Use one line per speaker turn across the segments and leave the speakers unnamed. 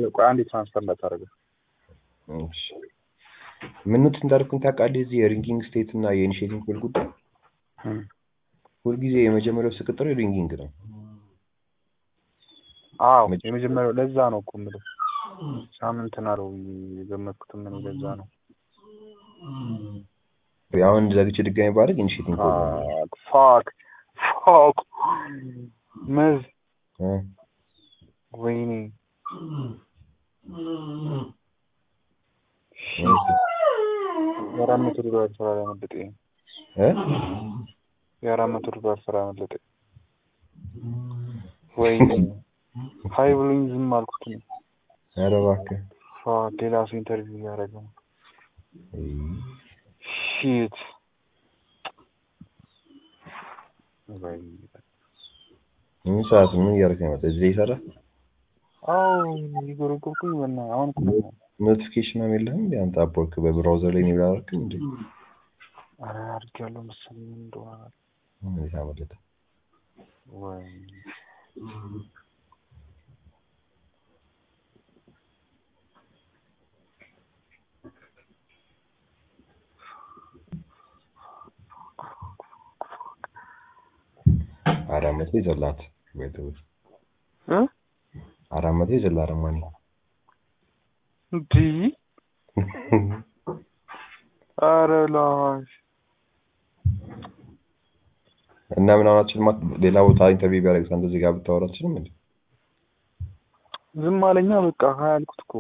ቆይ አንዴ ትራንስፈር እንዳታደርገው።
እሺ ምን ኖት እንዳደረኩኝ ታውቃለህ? እዚህ የሪንጊንግ ስቴት እና የኢኒሼቲንግ ኮል ጉዳይ
እም።
ሁልጊዜ የመጀመሪያው ስቅጥር ሪንጊንግ ነው።
አዎ
መቼ-
የመጀመሪያው ለዛ ነው እኮ የምልህ ሳምንት ናለው የገመትኩትም እኔ ለዛ ነው።
አሁን ዘግቼ ድጋሚ ባደርግ ኢኒሼቲንግ ኮል ነው።
ፋክ ፋክ መዝ
እ?
ወይኔ
እሺ።
የአራት መቶ ዶላር ስራ ያመለጠኝ
እ?
የአራት መቶ ዶላር ስራ ያመለጠኝ ወይኔ ሀይ ብሎኝ ዝም አልኩት ነው።
ኧረ እባክህ
ፋክ ሌላ ሰው ኢንተርቪው እያደረገ ነው።
እይ፣
ሺት ወይኔ
ምን ሰዓት ምን እያደረግህ ነው የመጣው? እዚህ ላይ ይሰራ
አዎ እየጎረጎርኩኝ በና አሁን እኮ ነው
ኖቲፊኬሽን ምናምን የለህም እንዴ? አንተ አፕወርክ በብራውዘር ላይ ነው ያደረግህ እንዴ?
ኧረ አድርጌያለሁ መሰለኝ ምን እንደሆነ አላውቅም።
እንዴት አመለጠ?
ወይኔ
አራት መቶ ይዘላት ወይተው
እ
አራት መቶ ይዘላት ረማኒ
እንዲህ ኧረ ላሽ
እና ምን አሁናችን ሌላ ቦታ ኢንተርቪው ቢያደርግ አንተ እዚህ ጋር ብታወራ አትችልም እንዴ?
ዝም አለኛ በቃ ሀያ አልኩት እኮ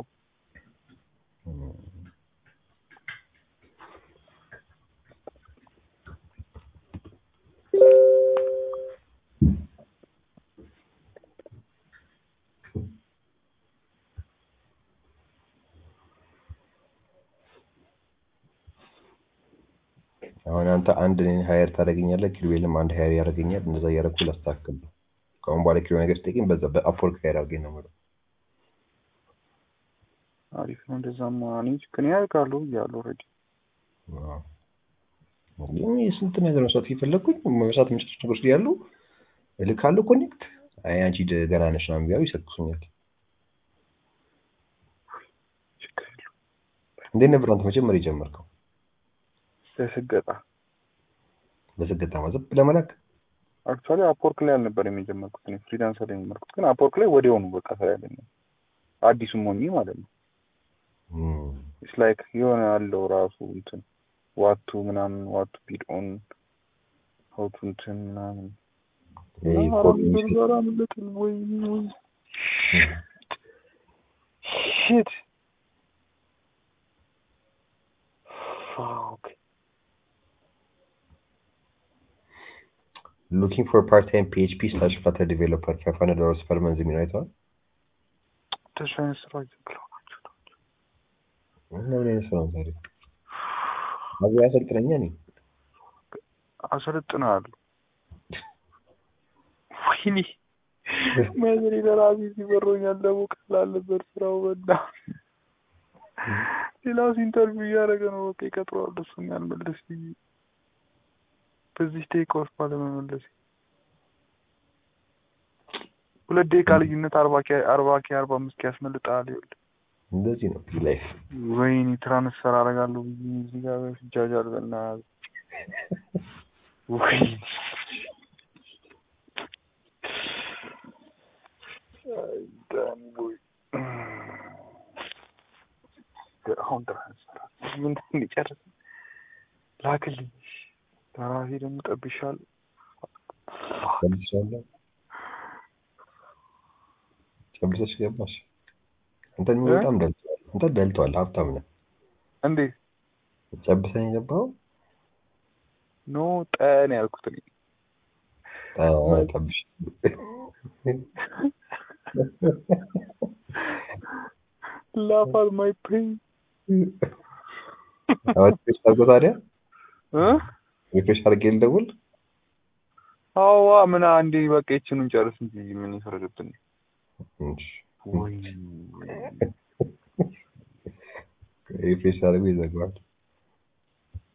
አሁን አንተ አንድ እኔን ሀየር ታደርገኛለህ፣ ኪሩቤልም አንድ ሀየር ያደርገኛል። እንደዛ እያደረኩ ላስተካክል ነው። ከአሁን በኋላ ኪሩ ነገር ስጠይቀኝ በዛ በአፕወርክ ሀየር አድርገኝ ነው የምለው።
አሪፍ ነው እንደዛማ እኔ ችግር ያልቃሉ እያሉ ኦልሬዲ
አዎ። ግን የስንት ነገር መስራት የፈለግኩኝ መስራት የምችላቸው ነገሮች ያሉ እልካለሁ። ኮኔክት አይ አንቺ ደ- ገና ነሽ ምናምን ቢያዩ ይሰክሱኛል።
ችግር የለውም
እንዴት ነበር አንተ መጀመሪያ የጀመርከው?
ለስገጣ
በስገታ ማዘብ ለመላክ
አክቹዋሊ አፕወርክ ላይ አልነበረም የጀመርኩት እኔ ፍሪላንሰር ላይ የጀመርኩት ግን አፕወርክ ላይ ወዲያውኑ በቃ ስራ ያገኘው አዲሱም ሆኜ ማለት ነው
እም፣
ኢትስ ላይክ የሆነ አለው ራሱ እንትን ዋቱ ምናምን ዋቱ ቢድ ኦን ሀውቱ እንትን ምናምን
ይሄ
እና
ኮድ
አራት መቶ ዶላር አመለጠኝ ወይ ወይ ሺት ፋክ
ሉኪንግ ፎር ፓርት ታይም ፒኤችፒ ስላሽ ፍላተር ዲቨሎፐር ፋይቭ ሀንድረድ ዶላርስ ፐር መንዝ የሚለው አይተዋል።
እንደሱ አይነት ስራ እየብለው ናቸው
እና ምን አይነት ስራ ነው ታዲያ? አብያ ያሰልጥነኛ እኔ
አሰለጥናለሁ ወይኔ መዝሬ ለራሴ ሲበሮኛል ደግሞ ቀላል ነበር ስራው በና ሌላው ኢንተርቪው እያደረገ ነው በቃ ይቀጥረዋል እሱን ያልመለስ ብዬ በዚህ ደቂቃ ውስጥ ባለመመለስ ሁለት ደቂቃ ልዩነት አርባ ኬ አርባ ኬ አርባ አምስት ኬ ያስመልጣል ይኸውልህ
እንደዚህ ነው ላይፍ።
ወይኔ ትራንስፈር አደርጋለሁ ብዬ እዚህ ጋር ስጃጃል በእናትህ ወይኔ አይ ዳኒ ቦይ አሁን ትራንስፈር ምን እንዲጨርስ ላክልኝ ለራሴ ደግሞ ጠብሻለሁ
ጨብሻለሁ። ጨብሰሽ ገባሽ። አንተን
እ?
በጣም ደልቷል። አንተ ደልቷል። ሀብታም ነህ።
እንዴት
ጨብሰኝ የገባው
ኖ ጠን ያልኩት እኔ
ጠብሽ
laugh at my pain
አሁን ሪፍሬሽ አድርጎ ታዲያ
እ
ሪፍሬሽ አድርጌ ልደውል።
አዋ ምን አንዴ በቃ ይችኑን ጨርስ እንጂ ምን ይፈረድብን
እሺ።
ወይ
ሪፍሬሽ አድርጎ ይዘጋዋል።